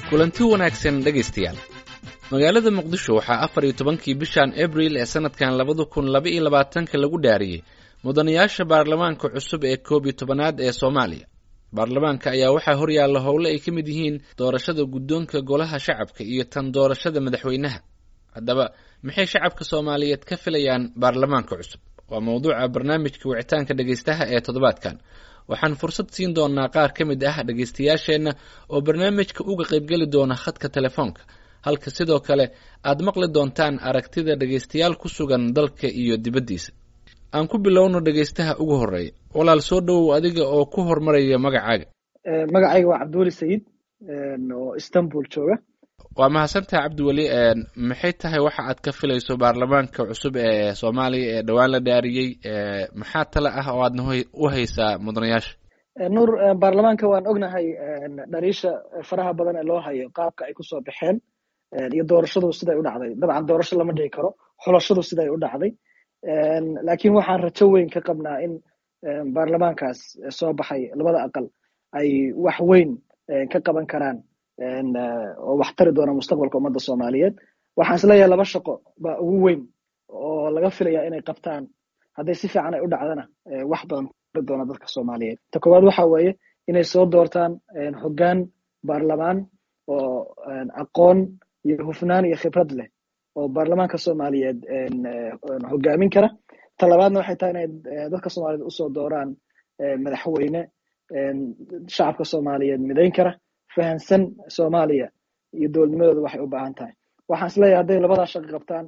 kulanti wanaagsan dhegaystayaal magaalada muqdisho waxaa afar iyo tobankii bishan abril ee sanadkan labada kun laba iyo labaatanka lagu dhaariyey mudanayaasha baarlamaanka cusub ee koob iyo tobanaad ee soomaaliya baarlamaanka ayaa waxaa horyaalla howle ay ka mid yihiin doorashada guddoonka golaha shacabka iyo tan doorashada madaxweynaha haddaba maxay shacabka soomaaliyeed ka filayaan baarlamaanka cusub waa mowduuca barnaamijka wicitaanka dhegaystaha ee toddobaadkan waxaan fursad siin doonaa qaar ka mid ah dhegaystayaasheenna oo barnaamijka uga qaybgeli doona khadka telefoonka halka sidoo kale aad maqli doontaan aragtida dhegaystayaal ku sugan dalka iyo dibaddiisa aan ku bilowno dhegaystaha ugu horreeya walaal soo dhowow adiga oo ku hormaraya magacaaga magacayga waa cabdiweli sayid oo istanbul jooga waa mahadsantaha cabdiweli maxay tahay waxa aad ka filayso baarlamaanka cusub ee soomaaliya ee dhowaan la dhaariyey maxaa tale ah oo aadna u haysaa mudanayaasha nuur baarlamaanka waan ognahay dhaliisha faraha badan ee loo hayo qaabka ay kusoo baxeen iyo doorashadu siday u dhacday dabcan doorasho lama dhigi karo xulashadu siday u dhacday laakiin waxaan rajo weyn ka qabnaa in baarlamaankaas soo baxay labada aqal ay wax weyn ka qaban karaan oo wax tari doona mustaqbalka ummadda soomaaliyeed waxaan isleeyahay laba shaqo baa ugu weyn oo laga filaya inay qabtaan hadday si fiican ay u dhacdana wax badan tari doona dadka soomaaliyeed ta koowaad waxa weeye inay soo doortaan hoggaan baarlamaan oo aqoon iyo hufnaan iyo khibrad leh oo baarlamaanka soomaaliyeed hogaamin kara ta labaadna waxay tahay inay dadka soomaaliyeed usoo dooraan madaxweyne shacabka soomaaliyeed midayn kara fahansan soomaaliya iyo dowladnimadooda waxay u baahan tahay waxaan isleeyahay hadday labadaa shaqo qabtaan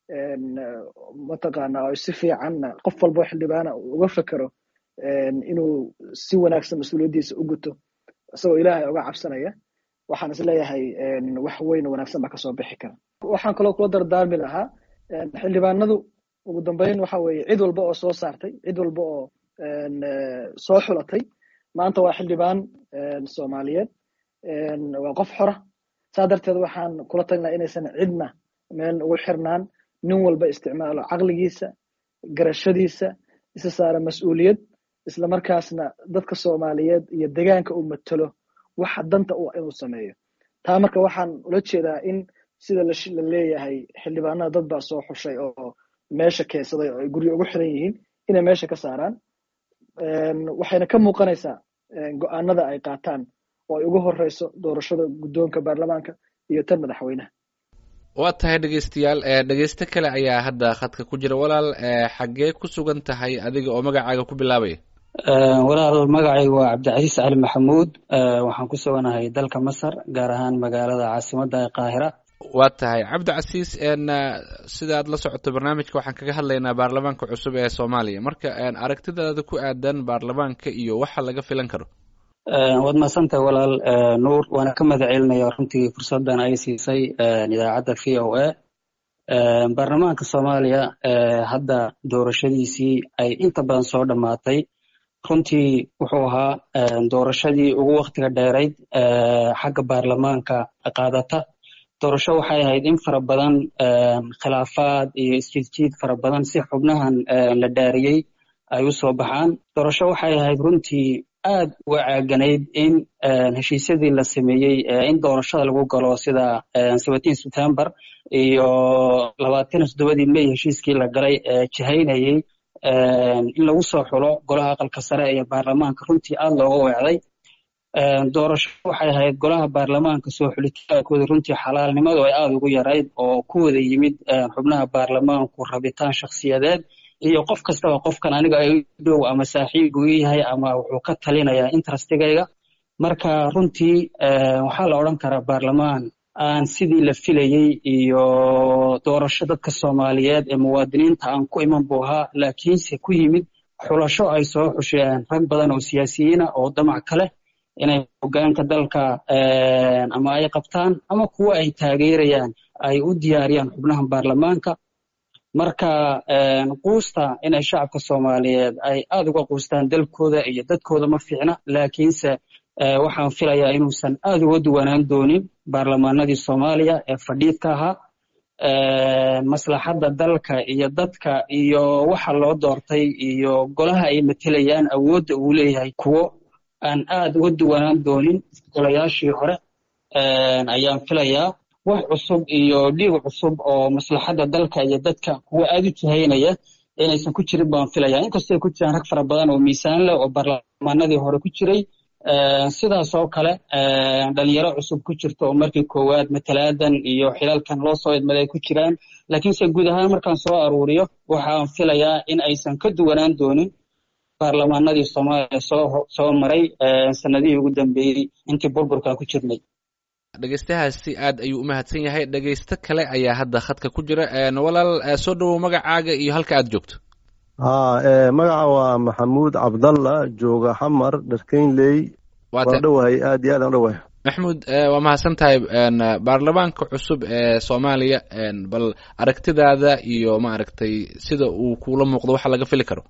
mataqaana oo si fiicanna qof walbo xildhibaana uga fekero inuu si wanaagsan mas-uuliyaddiisa u guto isagoo ilaahay uga cabsanaya waxaan isleeyahay wax weyn wanaagsan baa kasoo bixi kara waxaan kaloo kula dardaarmi lahaa xildhibaanadu ugu dambeyn waxa weeye cid walba oo soo saartay cid walba oo soo xulatay maanta waa xildhibaan soomaaliyeed waa qof xora saa darteed waxaan kula tagnaa inaysan cidna meel ugu xirnaan nin walba isticmaalo caqligiisa garashadiisa isa saara mas-uuliyad isla markaasna dadka soomaaliyeed iyo degaanka uu matalo waxa danta u inuu sameeyo taa marka waxaan ula jeedaa in sida la leeyahay xildhibaanada dad baa soo xushay oo meesha keensaday oo ay guryo ugu xiran yihiin inay meesha ka saaraan waxayna ka muuqanaysaa go-aanada ay qaataan oo ay ugu horeyso doorashada guddoonka baarlamaanka iyo tan madaxweynaha waa tahay dhegeystayaal dhegeysto kale ayaa hadda khadka ku jira walaal xaggee ku sugan tahay adiga oo magacaaga ku bilaabaya walaal magacaygu waa cabdicasiis cali maxamuud waxaan ku suganahay dalka masar gaar ahaan magaalada caasimadda ee qaahira waa tahay cabdicasiis sidaad la socoto barnaamijka waxaan kaga hadlaynaa baarlamaanka cusub ee soomaaliya marka aragtidaada ku aadan baarlamaanka iyo waxa laga filan karo waad mahadsantahay walaal nuur waana ka mahad celinaya runtii fursaddan ay siisay idaacadda v o a baarlamaanka soomaaliya hadda doorashadiisii ay inta badan soo dhammaatay runtii wuxuu ahaa doorashadii ugu waktiga dheerayd xagga baarlamaanka qaadata doorasho waxay ahayd in fara badan khilaafaad iyo isjiidjiid fara badan si xubnahan la dhaariyey ay u soo baxaan doorasho waxay ahayd runtii aad uga caaganayd in heshiisyadii la sameeyey in doorashada lagu galo sida seventeen september iyo labaatan toddobadii may heshiiskii la galay jihaynayey in lagu soo xulo golaha aqalka sare iyo baarlamaanka runtii aad looga weecday doorasho waxay ahayd golaha baarlamaanka soo xulitaankooda runtii xalaalnimadu ay aada ugu yarayd oo ku wada yimid xubnaha baarlamaanku rabitaan shakhsiyadeed iyo qof kastaba qofkan aniga ay dhow ama saaxiib uu yahay ama wuxuu ka talinayaa interestigayga marka runtii waxaa la odran karaa baarlamaan aan sidii la filayey iyo doorasho dadka soomaaliyeed ee muwaadiniinta aan ku iman buu ahaa laakiinse ku yimid xulasho ay soo xusheen rag badan oo siyaasiyiina oo damac kale inay hogaanka dalka ama ay qabtaan ama kuwa ay taageerayaan ay u diyaariyaan xubnaha baarlamaanka marka quusta inay shacabka soomaaliyeed ay aad uga quustaan dalkooda iyo dadkooda ma fiicna laakiinse waxaan filayaa inuusan aad uga duwanaan doonin baarlamaanadii soomaaliya ee fadhiidka ahaa maslaxadda dalka iyo dadka iyo waxa loo doortay iyo golaha ay matelayaan awoodda uu leeyahay kuwo aan aad uga duwanaan doonin golayaashii hore ayaan filayaa wax cusub iyo dhiig cusub oo maslaxadda dalka iyo dadka kuwa aad u jihaynaya inaysan ku jirin baan filaya inkastoo ay ku jiraan rag fara badan oo miisaan leh oo baarlamaanadii hore ku jiray sidaas oo kale dhalinyaro cusub ku jirta oo markii koowaad matalaadan iyo xilalkan loo soo idmaday ay ku jiraan laakiinse guud ahaan markaan soo aruuriyo waxaan filayaa in aysan ka duwanaan doonin baarlamaanadii soomaaliya soo soo maray sanadihii ugu dambeeyey intii burburkan ku jirnay dhegeystahaasi aad ayuu u mahadsan yahay dhegeysto kale ayaa hadda khadka ku jira walaal soo dhowow magacaaga iyo halka aad joogto ha magaca waa maxamuud cabdalla jooga xamar dharkeynley waa dhowahay aad iyo aad aan dhowahay maxmuud waa mahadsan tahay baarlamaanka cusub ee soomaaliya bal aragtidaada iyo maaragtay sida uu kuula muuqdo waxa laga fili karo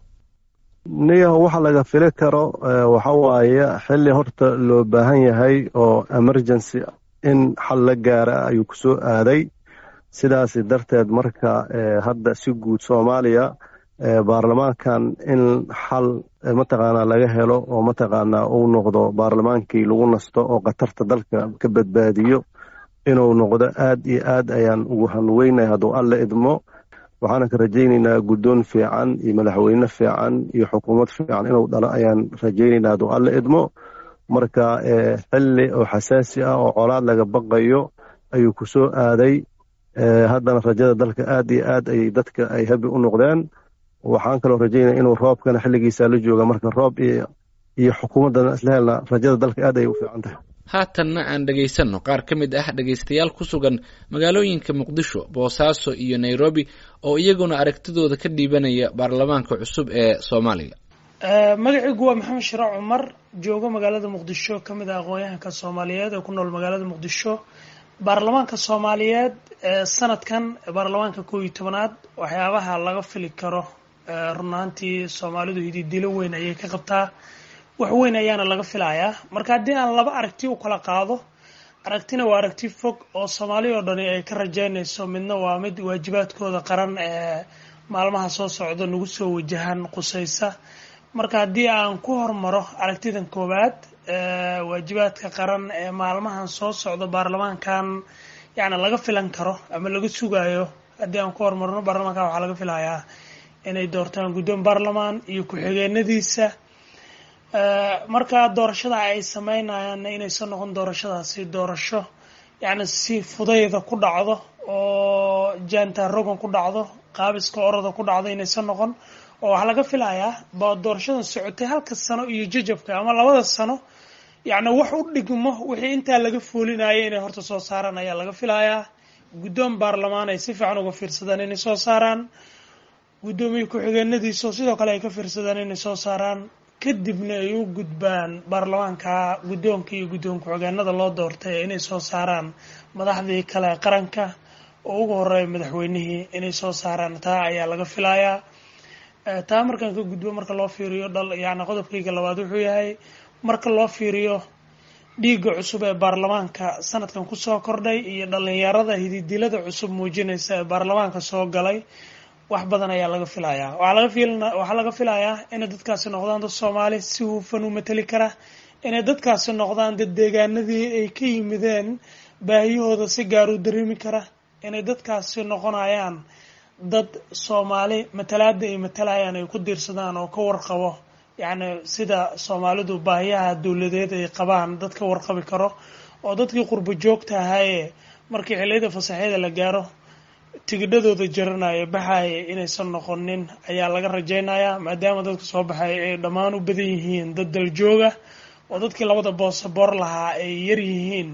niyaho waxa laga fili karo waxa waaye xilli horta loo baahan yahay oo emergency in xal la gaara ayuu ku soo aaday sidaas darteed marka hadda si guud soomaaliya baarlamaankan in xal mataqaanaa laga helo oo mataqaanaa uu noqdo baarlamaankii lagu nasto oo khatarta dalka ka badbaadiyo inuu noqdo aad iyo aad ayaan ugu hanweynay hadduu alle idmo waxaana ka rajaynaynaa guddoon fiican iyo madaxweyne fiican iyo xukuumad fiican inuu dhalo ayaan rajaynaynaa hadduu alle idmo marka xilli oo xasaasi ah oo colaad laga baqayo ayuu ku soo aaday haddana rajada dalka aad iyo aad ayay dadka ay habi u noqdeen waxaan kaloo rajaynaya inuu roobkana xilligiisa la jooga marka roob iyo xukuumaddana isla helna rajada dalka aad ayay u fiican tahay haatanna aan dhegaysanno qaar ka mid ah dhegaystayaal ku sugan magaalooyinka muqdisho boosaaso iyo nairobi oo iyaguna aragtidooda ka dhiibanaya baarlamaanka cusub ee soomaaliya magacaygu waa maxamed shiraac cumar joogo magaalada muqdisho ka mid ah aqoon-yahanka soomaaliyeed ee ku nool magaalada muqdisho baarlamaanka soomaaliyeed ee sanadkan baarlamaanka koob iyo tobanaad waxyaabaha laga fili karo run ahaantii soomaalidu hididilo weyn ayay ka qabtaa wax weyn ayaana laga filayaa marka haddii aan laba aragti u kala qaado aragtina waa aragti fog oo soomaali oo dhani ay ka rajaynayso midna waa mid waajibaadkooda qaran ee maalmaha soo socda nagu soo wajahan qusaysa marka haddii aan ku hormaro aragtidan koowaad waajibaadka qaran ee maalmahan soo socda baarlamaankan yacni laga filan karo ama laga sugayo haddii aan ku hormarno baarlamaankan waxaa laga filayaa inay doortaan guddoon baarlamaan iyo ku-xigeenadiisa marka doorashada ay sameynayaanna inaysan noqon doorashadaasi doorasho yacni si fudayda ku dhacdo oo jaanta rogan ku dhacdo qaabiska orada ku dhacdo inaysan noqon oo waxaa laga filayaa ba doorashadan socotay halka sano iyo jajabka ama labada sano yacni wax u dhigmo wixii intaa laga foolinaya inay horta soo saaraan ayaa laga filayaa guddoon baarlamaan ay si fiican uga fiirsadaan inay soo saaraan guddoomiye ku-xigeenadiisa sidoo kale ay ka fiirsadaan inay soo saaraan kadibna ay u gudbaan baarlamaanka guddoonka iyo guddoon ku-xigeenada loo doortay inay soo saaraan madaxdii kale qaranka oo ugu horeeya madaxweynihii inay soo saaraan taa ayaa laga filayaa taa markaan ka gudbo marka loo fiiriyo dhal yacni qodobkayga labaad wuxuu yahay marka loo fiiriyo dhiigga cusub ee baarlamaanka sanadkan kusoo kordhay iyo dhalinyarada hididilada cusub muujinaysa ee baarlamaanka soo galay wax badan ayaa laga filayaa waxaa laga fil waxaa laga filayaa inay dadkaasi noqdaan dad soomaali si hufan u mateli kara inay dadkaasi noqdaan dad deegaanadii ay ka yimideen baahiyahooda si gaar u dareemi kara inay dadkaasi noqonayaan dad soomaali matalaada ay matalayaan ay ku diirsadaan oo ka warqabo yacni sida soomaalidu baahiyaha dowladeed ay qabaan dad ka warqabi karo oo dadkii qurbo joogta ahaayee markii xilliyada fasaxyada la gaaro tigidhadooda jaranaya baxaya inaysan noqonin ayaa laga rajaynayaa maadaama dadka soo baxay ay dhammaan u badan yihiin dad daljooga oo dadkii labada boosaboor lahaa ay yar yihiin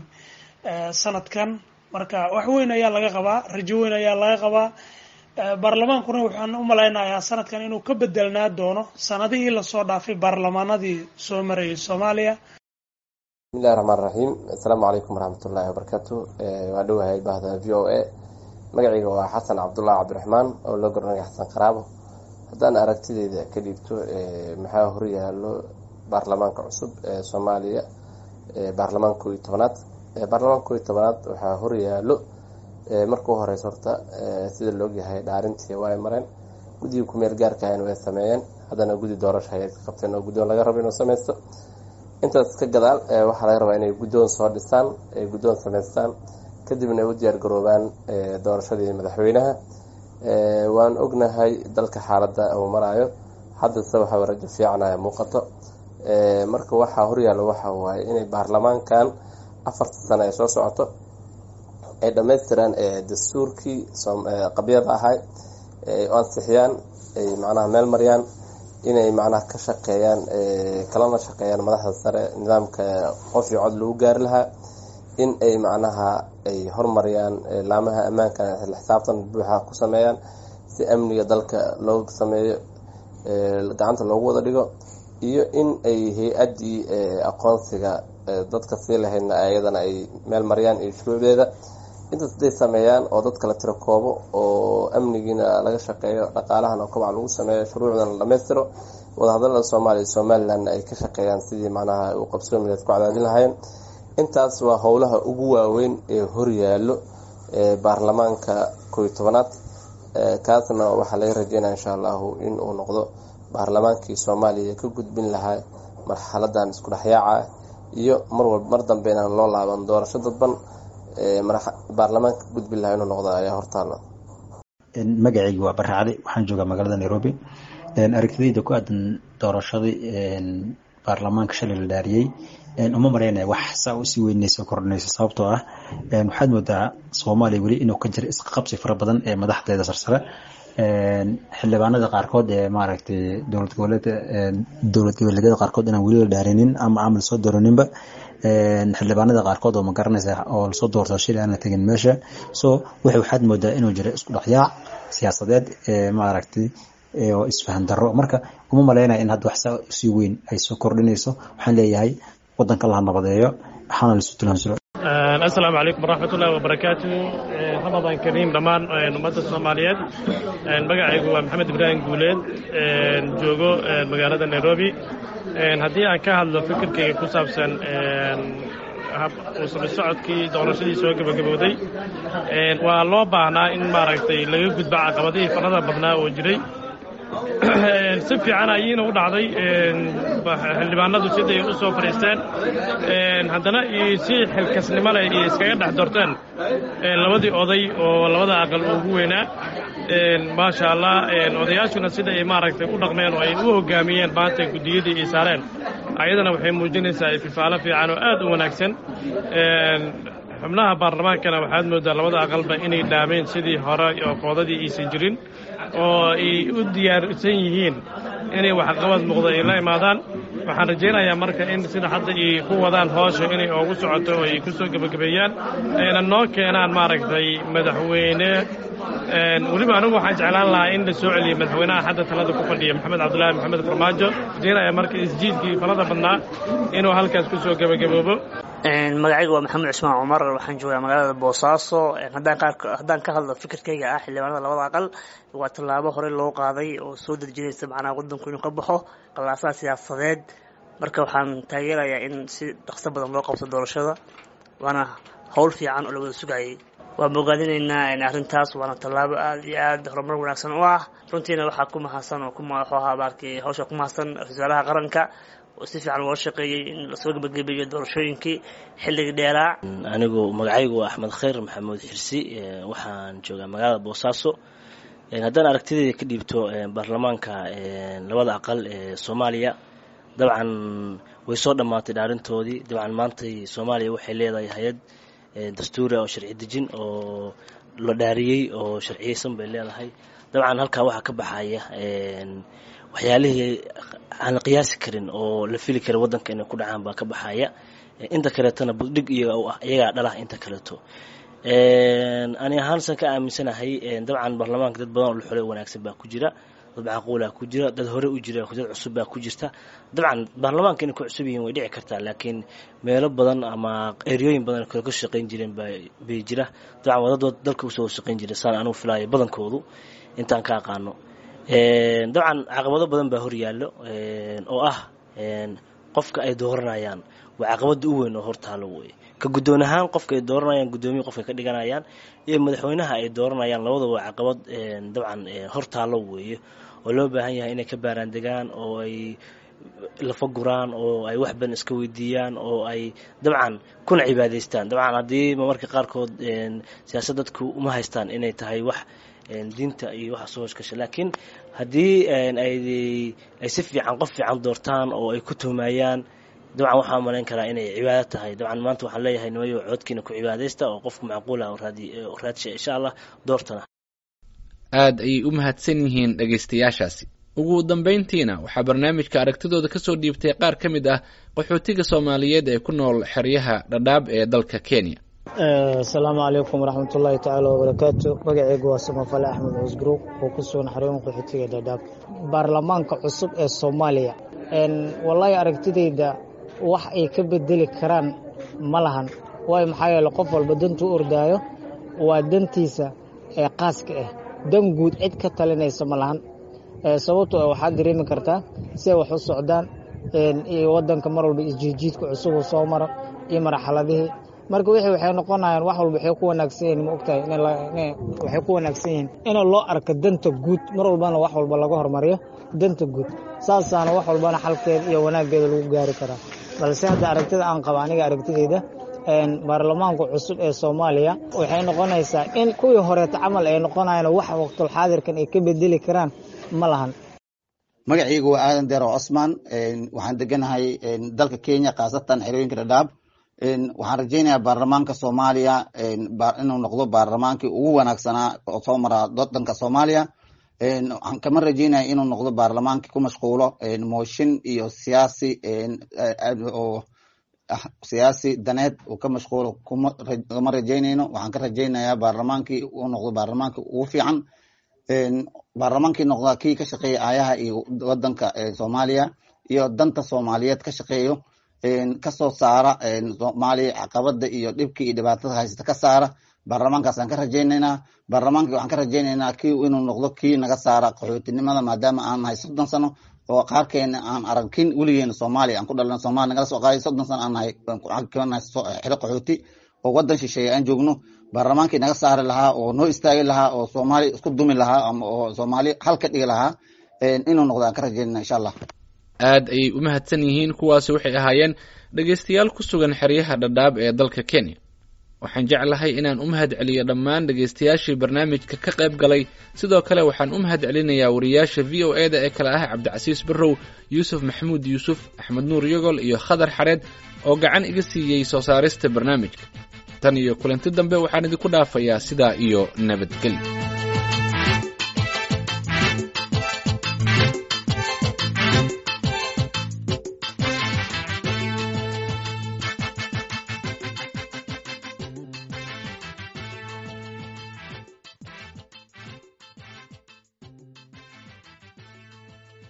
sanadkan marka wax weyn ayaa laga qabaa rajo weyn ayaa laga qabaa baarlamaankuna waxaan u malaynayaa sanadkan inuu ka bedelnaa doono sanadihii lasoo dhaafay baarlamaanadii soo marayay soomaaliya bismillahi raxmaan raxiim assalaamu calaykum waraxmatullaahi wabarakaatu waa dhowahay bahda v o a magacayga waa xasan cabdullahi cabdiraxmaan oo loo garanaya xasan qaraabo haddaan aragtideyda ka dhiibto maxaa horyaalo baarlamaanka cusub ee soomaaliya baarlamaanka koo iyo tobanaad baarlamaanka koo iyo tobanaad waxaa horyaalo markuu horeysa horta sida laogyahay dhaarintii waa ay mareen guddiga kumeel gaarka ahna way sameeyeen haddana guddi doorasho ayay qabteen oo guddoon laga rabo inuu sameysto intaas ka gadaal waxaa laga rabaa inay guddoon soo dhisaan ay guddoon samaystaan kadibna ay u diyaar garoobaan doorashadii madaxweynaha waan ognahay dalka xaaladda uu maraayo haddase waxaa rajo fiicanaya muuqato marka waxaa horyaalla waxa waaye inay baarlamaankan afarta sano ay soo socoto ay dhammaystiraan dastuurkii qabyada ahay ay ansixiyaan ay macnaha meel mariyaan inay macnaha ka shaqeeyaan kalana shaqeeyaan madaxda sare nidaamka qof iyo cod lagu gaari lahaa in ay macnaha ay hormariyaan laamaha ammaanka isla xisaabtan buuxa ku sameeyaan si amniga dalka loo sameeyo gacanta loogu wada dhigo iyo in ay hay-addii aqoonsiga dadka sii lahaydna ayadana ay meel mariyaan iyo shuruucdeeda intaas haday sameeyaan oo dad kala tiro koobo oo amnigiina laga shaqeeyo dhaqaalahana kobac lagu sameeyo shuruucdana la dhamaystiro wadahadalada soomaaliya iyo somalilan ay ka shaqeeyaan sidii macnaha uu qabsoomileed ku cadaadin lahaayeen intaas waa howlaha ugu waaweyn ee horyaallo ee baarlamaanka kooiy tobanaad kaasna waxaa laga rajeynaya insha allahu in uu noqdo baarlamaankii soomaaliya ka gudbin lahaa marxaladan isku dhexyaaca iyo marwalba mar dambe inaan loo laaban doorasho dadban baarlamaanka ka gudbin lahaa inuu noqdo ayaa hortaala magacayga waa barracde waxaan joogaa magaalada nairobi aragtidayda ku aadan doorashadii baarlamaanka shalay la dhaariyey uma maraynaya wax saa usii weynayso kordhinayso sababtoo ah waxaad moodaa soomaaliya weli inuu ka jira isqabsi fara badan ee madaxdeeda sarsare xildhibaanada qaarkood ee maaragtay dowlad goboleed dowlad goboleedyada qaarkood inaan weli la dhaarinin ama amal soo dooraninba xildhibaanada qaarkood oo ma garanaysa oo lasoo doorto shil aan la tegin meesha so w waxaad moodaa inuu jira isku dhexyaac siyaasadeed maaragtay oo isfahan darro marka uma malaynaya in hadda wax saa usii weyn ay soo kordhinayso waxaan leeyahay wadanka laha nabadeeyo waxaana laisu tilmaamsiro asalaamu calaykum waraxmat ullahi wabarakaatu ramadan kariim dhammaan ummadda soomaaliyeed magacaygu waa maxamed ibraahim guuleed joogo magaalada nairobi haddii aan ka hadlo fikirkayga ku saabsan usla socodkii doorashadii soo gebagabowday waa loo baahnaa in maaragtay laga gudbo caqabadihii farada badnaa oo jiray si fiican ayiina u dhacday xildhibaanadu siday u soo fadhiisteen haddana si xilkasnimo leh iyo iskaga dhex dorteen labadii oday oo labada aqal ugu weynaa maasha allah odayaashuna sida ay maaragtay u dhaqmeen oo ay u hoggaamiyeen maanta guddiyadii ay saareen ayadana waxay muujinaysaa ififaalo fiican oo aad u wanaagsan xubnaha baarlamaankana waxaad mooddaa labada aqalba inay dhaameen sidii hore oo koodadii aysan jirin oo ay u diyaarsan yihiin inay waxqabad muuqda ay la imaadaan waxaan rajaynayaa marka in sida hadda ay ku wadaan hoosha inay oogu socoto oo ay ku soo gebagabeeyaan ayna noo keenaan maaragtay madaxweyne weliba anigu waxaan jeclaan lahaa in la soo celiyo madaxweynaha hadda talada ku fadhiya maxamed cabdulaahi maxamed farmaajo rajaynaya marka isjiidkii falada badnaa inuu halkaas ku soo gebagaboobo magacayga waa maxamed cusmaan cumar waxaan joogaa magaalada boosaaso haddaan ka hadlo fikirkayga ah xildhibaanada labada aqal waa tallaabo horey loo qaaday oo soo dejinaysa macnaha waddanku inuu ka baxo qallaasaha siyaasadeed marka waxaan taageerayaa in si dhaqso badan loo qabto doorashada waana howl fiican oo la wada sugayay waan bogaadinaynaa arrintaas waana tallaabo aad iyo aad horumar wanaagsan u ah runtiina waxaa ku mahadsan oo wuxuu ahaa markii hawsha ku mahadsan ra-iisul wasaaraha qaranka oo si fiican loo shaqeeyey in lasoo gebagabeeyo doorashooyinkii xilligii dheeraa anigu magacaygu waa axmed khayr maxamuud xirsi waxaan joogaa magaalada boosaaso haddaan aragtideeda ka dhiibto baarlamaanka labada aqal ee soomaaliya dabcan way soo dhammaatay dhaarintoodii dabcan maantay soomaaliya waxay leedahay hay-ad dastuuri oo sharci dejin oo la dhaariyey oo sharciyeysan bay leedahay dabcan halkaa waxaa ka baxaya waxyaalihii aan qiyaasi karin oo la fili kara waddanka inay ku dhacaan baa ka baxaya inta kaleetona buddhig iyaga u ah iyagaa dhalah inta kaleeto ani ahaansan ka aaminsanahay dabcan baarlamaanka dad badan oo la xulay wanaagsan baa ku jira dad macquulaa ku jira dad hore u jira dad cusub baa ku jirta dabcan baarlamaanka inay ku cusub yihiin way dhici kartaa laakiin meelo badan ama eryooyin badan kale ka shaqayn jireen bay jira dabcan waa dad dalka usoo shaqayn jira saan anugu filaayo badankoodu intaan ka aqaano dabcan caqabado badan baa horyaallo oo ah qofka ay dooranayaan waa caqabada u weyn oo hortaalo wey ka guddoon ahaan qofka ay dooranayaan guddoomiya qofka ka dhiganayaan iyo madaxweynaha ay dooranayaan labadaba waa caqabad dabcan hortaalo weeye oo loo baahan yahay inay ka baaraan degaan oo ay lafa guraan oo ay wax badan iska weydiiyaan oo ay dabcan kuna cibaadaystaan dabcan haddii marmarka qaarkood siyaasad dadku uma haystaan inay tahay wax diinta iyo waxa soo hoshgasha laakiin haddii ay si fiican qof fiican doortaan oo ay ku tuhmayaan dabcan waxaa malayn karaa inay cibaado tahay dabcan maanta waxaan leeyahay nimayo coodkiina ku cibaadaysta oo qofku macquula raadsha insha allah doortana aada ayay u mahadsan yihiin dhegaystayaashaasi ugu dambayntiina waxaa barnaamijka aragtidooda kasoo dhiibtay qaar ka mid ah qaxootiga soomaaliyeed ee ku nool xeryaha dhadhaab ee dalka kenya asalaamu calaykum waraxmatullaahi tacaala wabarakaatu magaceygu waa samafale axmed cusgruub oo ku sugan xarooyin qaxootiga dhadhaab baarlamaanka cusub ee soomaaliya wallaahi aragtidayda wax ay ka bedeli karaan ma lahan waayo maxaa yeele qof walba dantuu ordaayo waa dantiisa ee qaaska ah dan guud cid ka talinaysa ma lahan sababto waxaad dareemi kartaa si ay wax u socdaan iyo wadanka mar walba isjiidjiidka cusub uu soo maro iyo marxaladihii marka wixii waxay noqonayaan wax walba waxay ku wanaagsan yihiin ma ogtahay waxay ku wanaagsan yihiin in loo arko danta guud mar walbana wax walba laga hormariyo danta guud saasaana wax walbana xalkeeda iyo wanaaggeeda lagu gaari karaa balse hadda aragtida aan qaba aniga aragtidayda baarlamaanka cusub ee soomaaliya waxay noqonaysaa in kuwii horeeta camal ay noqonayaan wax waqtulxaadirkan ay ka bedeli karaan ma lahan magacaygu waa aadan deero cosman waxaan deganahay dalka kenya khaasatan xerooyinka dhadhaab waxaan rajaynayaa baarlamaanka soomaaliya inuu noqdo baarlamaankii ugu wanaagsanaa oo soo mara wadanka soomaaliya waxaan kama rajaynaya inuu noqdo baarlamaankii ku mashquulo mooshin iyo siyaasi oo siyaasi daneed uu ka mashquulo kama rajaynayno waxaan ka rajaynayaa baarlamaankii uu noqdo baarlamaankii ugu fiican baarlamaankii noqda kii ka shaqeeya aayaha iyo wadanka soomaaliya iyo danta soomaaliyeed ka shaqeeyo kasoo saara soomaaliya caqabada iyo dhibkii iyo dhibaatada haysata ka saara baarlamaankaasaan ka rajaynaynaa baarlamaankii waxaan ka rajaynaynaa kii inuu noqdo kii naga saara qaxootinimada maadaama aan nahay soddon sano oo qaarkeena aan aragkin weligeena soomaaliya aan ku dhalan somalia nagala soo qaaday soddon sano aan nahay xero qaxooti oo wadan shisheeye aan joogno baarlamaankii naga saari lahaa oo noo istaagi lahaa oo soomaaliya isku dumi lahaa ama oo soomaaliya hal ka dhigi lahaa inuu noqdo aan ka rajaynayna insha allah aad ayay u mahadsan yihiin kuwaasi waxay ahaayeen dhegaystayaal ku sugan xeryaha dhadhaab ee dalka kenya waxaan jeclahay inaan u mahad celiyo dhammaan dhegaystayaashii barnaamijka ka qayb galay sidoo kale waxaan u mahad celinayaa wariyaasha v o eda ee kale ah cabdicasiis barrow yuusuf maxamuud yuusuf axmed nuur yogol iyo khadar xareed oo gacan iga siiyey soo saarista barnaamijka tan iyo kulanti dambe waxaan idinku dhaafayaa sidaa iyo nabadgelyo